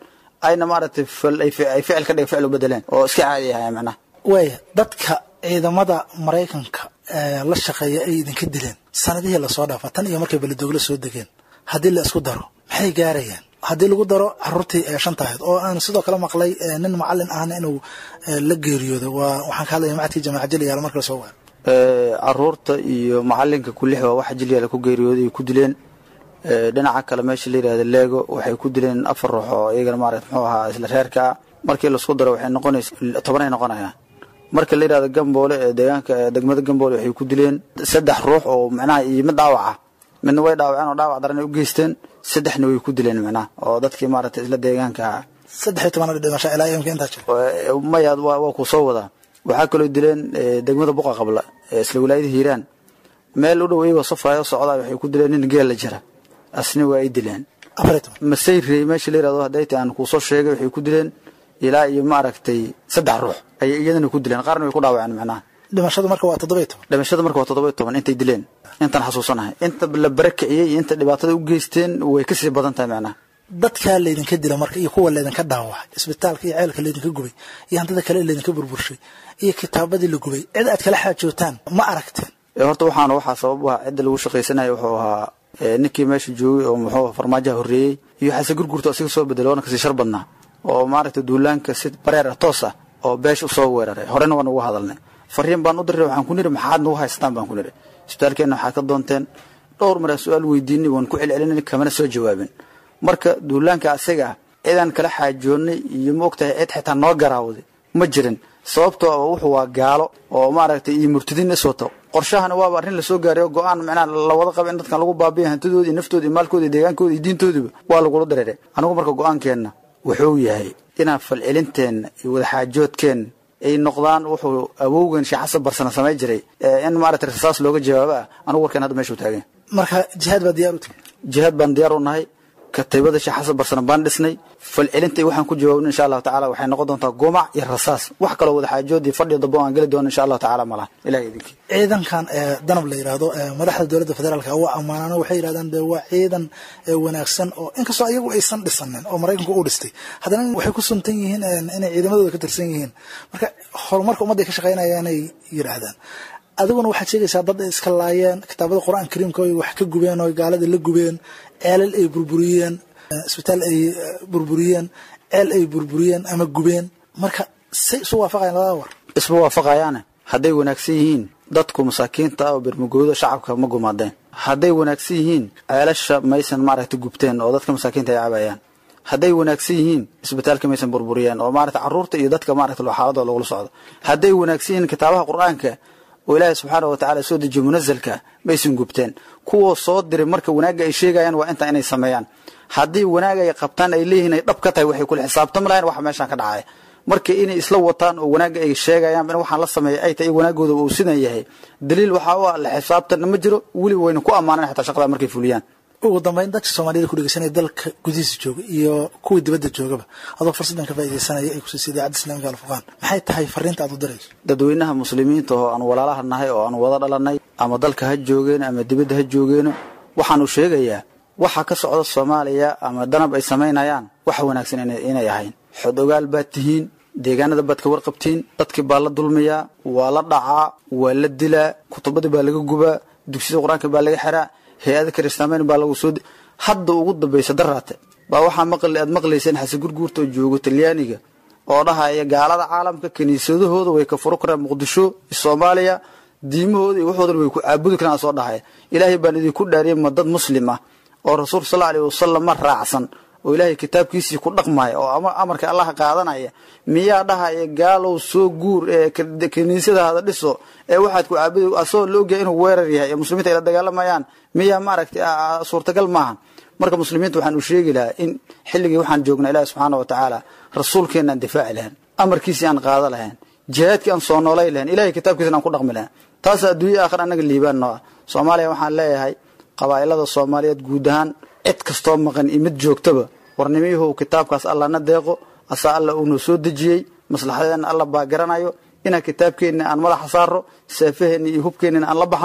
ayna maaragtay fal- ay fi- ay ficil ka dhig ficil u bedeleen oo iska caadi ahay macnaha waaya dadka ciidamada maraykanka ee la shaqeeya ay idinka dileen sanadihii lasoo dhaafa tan iyo markay beledoogla soo degeen haddii la isku daro maxay gaarayaan haddii lagu daro caruurtii ee shanta ahayd oo aan sidoo kale maqlay ee nin macalin ahna inuu ee, la geeriyooday waa waxaan ka hadlaya macadkii jamaaca jeliyaal marka lasoo waaro Ee, caruurta iyo macalinka kulix waa waxa jilyaala ku geeriyooday ay ku dileen Ee, dhinaca kale meesha la yidhahda leego waxay ku dileen afar ruux oo iyagana maarata muxuu ahaa isla reerka ah markii laisku daro waxay noqonaysa tobanay noqonayaan marka la yidhahda gamboole ee deegaanka ee degmada gamboole waxay ku dileen saddex ruux oo macnaha iyo mid dhaawaca midna way dhaawaceen oo dhaawac daran ay u geysteen saddexna way ku dileen macnaha oo dadkii maarata isla deegaanka ahaa saddex iyo toban dhimasho ilaa imka intaa jira Ee, maya waa waa ku soo wadaa waxaa kaloo dileen ee, degmada buqa qabla ee isla wilaayada hiiraan meel u dhow iyagoo safraayo socdaa waxay ku dileen nin geel la jira asna waa ay dileen afar iyo toban masayrey meesha la yirahdo hadday tahay aan kuusoo sheegay waxay ku dileen ilaa iyo maaragtay saddex ruux ayay iyadana ku dileen qaarna way ku dhaawaceen macnaha dhimashadu marka waa toddoba iyo toban dhimashada marka waa toddoba iyo toban intay dileen intaan xasuusanahay inta la barakiciyey iyo inta dhibaatada u geysteen way kasii badan tahay macnaha dadkaa laydinka dila marka iyo kuwa laydinka dhaawacay isbitaalka iyo ceelka laydinka gubay iyo hantida kale laydinka burburshay iyo kitaabadii la gubay cid aad kala xaajootaan ma aragteen Ee, horta waxaana waxaa sabab u ah cidda lagu shaqaysanaya wuxuu ahaa ee, ninkii meesha joogay oo muxuu ahaa farmaajaha horreeyey iyo xase gurgurta asiga soo bedelay oona kasii shar badnaa oo maaragtay duulaanka si bareer ah toos ah oo beesha usoo weeraray horena waan uga hadalnay fariin baan u diray waxaan ku niri maxaad nagu haystaan baan ku niri isbitaalkeenna waxaad ka doonteen dhowr maraa su-aal weydiinay waan ku celcelinay kamana soo jawaabin marka duulaanka asaga ah cidaan kala xaajoonnay iyo ma ogtahay cid xitaa noo garaawday ma jirin sababtoo ah wuxuu waa gaalo oo maaragtay iyo murtadiin is wato qorshahana waaba arrin lasoo gaaray oo go-aan macnaha la wada qaba in dadkan lagu baabiya hantidooda iyo naftooda iyo maalkooda iyo deegaankooda iyo diintoodaba waa lagula dareeray anigu marka go-aankeenna wuxuu yahay inaan falcelinteenna iyo wadaxaajoodkeenna ay noqdaan wuxuu awowgan sheekh xasan barsana samay jiray ee in maaragtay rasaas looga jawaabo ah anigu warkeen hadda meeshuu taagan marka jihaad baa diyaar u timi jihaad baan diyaar u nahay kataybada sheekh xasan barsana baan dhisnay falcelinta iyo waxaan ku jawaabnay insha allahu tacaala waxay noqon doontaa gumac iyo rasaas wax kaloo wadaxaajood iyo fadhiyo dabo aan geli doono insha allahu tacaala malaha ilahay idinkii ciidankan ee danab la yidhaahdo ee madaxda dowladda federaalka waa ammaanano waxay yidhahdaan de waa ciidan ee wanaagsan oo inkastoo iyagu aysan dhisanin oo maraykanku uu dhistay haddana waxay ku suntan yihiin een, inay ciidamadooda ka tirsan yihiin marka horumarka ummadda ay ka shaqaynayaanay yidhaahdaan adiguna waxaad sheegaysaa dad ay iska laayeen kitaabada qur-aan kariimka ay wax ka gubeen oo gaalada la gubeen ceelal ay burburiyeen eh, isbitaal ay eh, burburiyeen ceel ay burburiyeen ama gubeen marka say isu waafaqayaan labada war isma waafaqayaane hadday wanaagsan yihiin dadku masaakiinta ah oo bermagooda shacabka ma gumaadeen hadday wanaagsan yihiin ceelasha maysan maaragtay gubteen oo dadka masaakiinta ay cabayaan hadday wanaagsan yihiin isbitaalka maysan burburiyeen oo maaragtay caruurta iyo dadka maaragtay xaaladooda lagula socdo hadday wanaagsan yihiin kitaabaha qur-aanka oo ilaahay subxaana wa tacaala soo dejiyo munazalka maysan gubteen kuwa soo diray marka wanaagga ay sheegayaan waa intaa inay sameeyaan haddii wanaag ay qabtaan ay leeyihiin ay dhab ka tahay waxay kula xisaabtami lahayn waxa meeshaan ka dhacaya marka inay isla wataan oo wanaagga ay sheegayaan in waxaan la sameeyay ay tahay wanaagooda uu sidan yahay daliil waxaa u ah la xisaabtanna ma jiro weli wayna ku ammaanan xataa shaqada markay fuliyaan ugu dambeyn dadka soomaaliyada ku dhegeysanaya dalka gudihiisa jooga iyo kuwii dibadda joogaba adoo fursaddan ka faaideysanaya ay kusiisa idaacadda islaamika alfurqaan maxay tahay fariinta aad u dirayso dadweynaha muslimiinta oo aan walaalaha nahay oo aan wada dhalanay ama dalka ha joogeen ama dibadda ha joogeeno waxaanu sheegayaa waxa ka socda soomaaliya ama danab ay samaynayaan wax wanaagsan inay inay ahayn xod ogaal baad tihiin deegaanada baad ka warqabtiin dadkii baa la dulmiyaa waa la dhacaa waa la dilaa kutubadii baa laga gubaa dugsiyada qur-aanka baa laga xiraa hay-ada kiristaamayn baa lagu soo hadda ugu dambaysa daraate baa waxaa maqli aad maqlayseen xase gurguurta oo joogo talyaaniga oo dhahaya gaalada caalamka kiniisadahooda way ka furo karaan muqdisho soomaaliya diimahooda iyo waxoodan way ku caabudi karaan soo dhahaya ilaahay baan idinku dhaariyay ma dad muslim ah oo rasuulka sal aleyhi wasalam ma raacsan oo ilaahay kitaabkiisii ku dhaqmaya oo ama amarka allaha qaadanaya miyaa dhahaya gaalow soo guur ee kiniisadaada dhiso ee waxaad ku caabudi asagoo la ogyahay inuu weerar yahay ee muslimiinta ay la dagaalamayaan miyaa maaragtay suurtagal maahan marka muslimiinta waxaan u sheegi lahaa in xilligii waxaan joognaa ilaahi subxaana wa tacaala rasuulkeena aan difaaci lahayn amarkiisii aan qaada lahayn jihaadkii aan soo noolay lahayn ilahay kitaabkiisana aan ku dhaqmi lahayn taas adduunya aakhir annaga liibaan noo ah soomaaliya waxaan leeyahay qabaa'ilada soomaaliyeed guud ahaan cid kastoo maqan iyo mid joogtaba warnimiyahow kitaabkaas allana deeqo asaa alla uunoo soo dejiyey maslaxadeenna alla baa garanayo inaan kitaabkeenna aan madaxa saaro seefaheenna iyo hubkeennana aan la baxno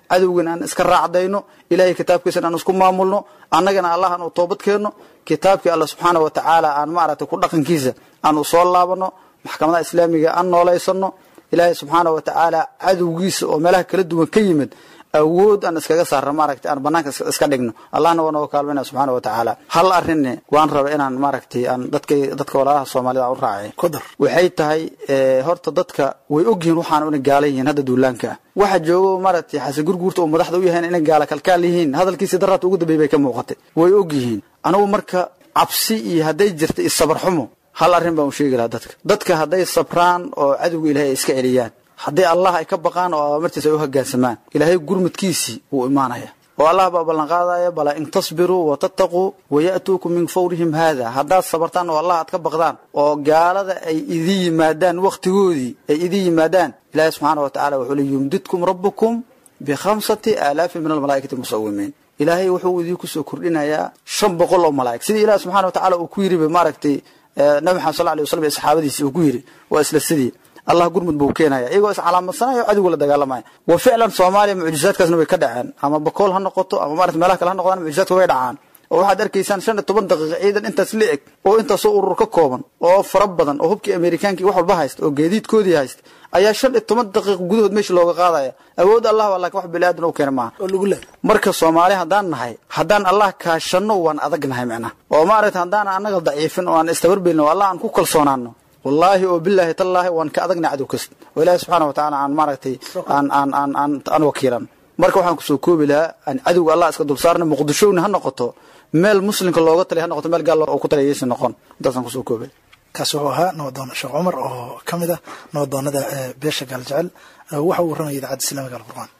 cadowgan aan iska raacdayno ilahay kitaabkiisana aan isku maamulno annagana allah aan u toobad keenno kitaabkii alla subxaana wa tacaala aan maaragtay ku dhaqankiisa aan u soo laabano maxkamadaha islaamiga aan noolaysanno ilaahay subxaana wa tacaala cadowgiisa oo meelaha kala duwan ka yimid awood aan iskaga saarno maaragtay aan banaanka iska dhigno allahna waa nooga kaalmayna subxaana wa tacaala hal arrinne waan raba inaan maaragtay aan dadka dadka walaalaha soomaalida aan u raacay waxay tahay horta dadka way ogyihiin waxaan una gaala yihiin hadda duulaanka ah waxa joogo maaragtay xasan gurguurta oo madaxda u yahayn inay gaala kalkaal yihiin hadalkiisi daraadta ugu dambeey bay ka muuqatay way ogyihiin anigu marka cabsi iyo hadday jirta iyo sabar xumo hal arrin baan u sheegi lahaa dadka dadka hadday sabraan oo cadowga ilaahay ay iska celiyaan haddii allah ay ka baqaan oo amartiisa ay u hoggaansamaan ilaahay gurmadkiisii wuu imaanaya oo allah baa ballanqaadaya bala in tasbiruu watattaquu waya'tuukum min fawrihim haada haddaad sabartaan oo allah aad ka baqdaan oo gaalada ay idin yimaadaan wakhtigoodii ay idin yimaadaan ilaahay subxaana wa tacala wuxuu le yumdidkum rabbukum bikhamsati aalaafin min almalaa'ikati musawimiin ilaahay wuxuu idinku soo kordhinayaa shan boqol oo malaa'ig sidii ilaah subxana wa tacala uu ku yidhi maaragtay nabi maxamed sal alay waslam iyo saxaabadiisi uu ku yidhi waa isla sidii allah gurmud buu keenaya iyagoo iscalaamadsanaya cadowga la dagaalamaya wa ficlan soomaaliya mucjizaadkaasna way ka dhaceen ama bakool ha noqoto ama maarata meelaha kale ha noqdaan mucjizaadka way dhacaan oo waxaad arkaysaan shan iyo toban daqiiqa ciidan intaas la eg oo intaasoo urur ka kooban oo fara badan oo hubkii amerikaanki wax walba haysta oo geediidkoodii haysta ayaa shan iyo toban daqiiq gudahood meesha looga qaadaya awood allah waa laakiin wax biniaadan u keena maaha marka soomaali haddaan nahay haddaan allah kaashanno waan adag nahay micnaha oo maaragta haddaan annaga daciifin oo aan istabarbeelin oo allah aan ku kalsoonaano wallaahi oo bilaahi tallaahi waan ka adagna cadow kasta oo ilaahi subxaana wa tacaala aan maaragtay aan aan aan aan aan wakiilan marka waxaan kusoo koobi lahaa aan cadowga allah iska dulsaarna muqdishowna ha noqoto meel muslimka looga talay ha noqoto meel gaal oo ku talayaysa noqon intaasaan kusoo koobay kaasi wuxuu ahaa nabadoon sheekh cumar oo ka mid ah nabadoonada beesha gaaljecel waxa uu warramaya idaacadda islaamiga alqur'aan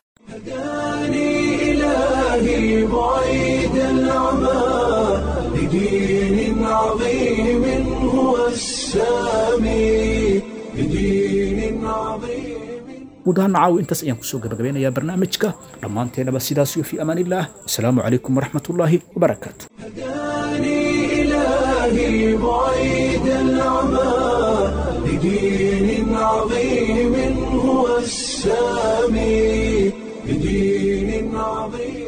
إلهي بعيد العمى لدين عظيم هو السامي لدين عظيم guud ahaan caawi intaas ayaan kusoo gabagabeynayaa barnaamijka dhammaanteennaba sidaas iyo fii amaan illah asalaamu calaykum waraxmatullaahi wabarakaatu إلهي بعيد العمى لدين عظيم هو السامي لدين عظيم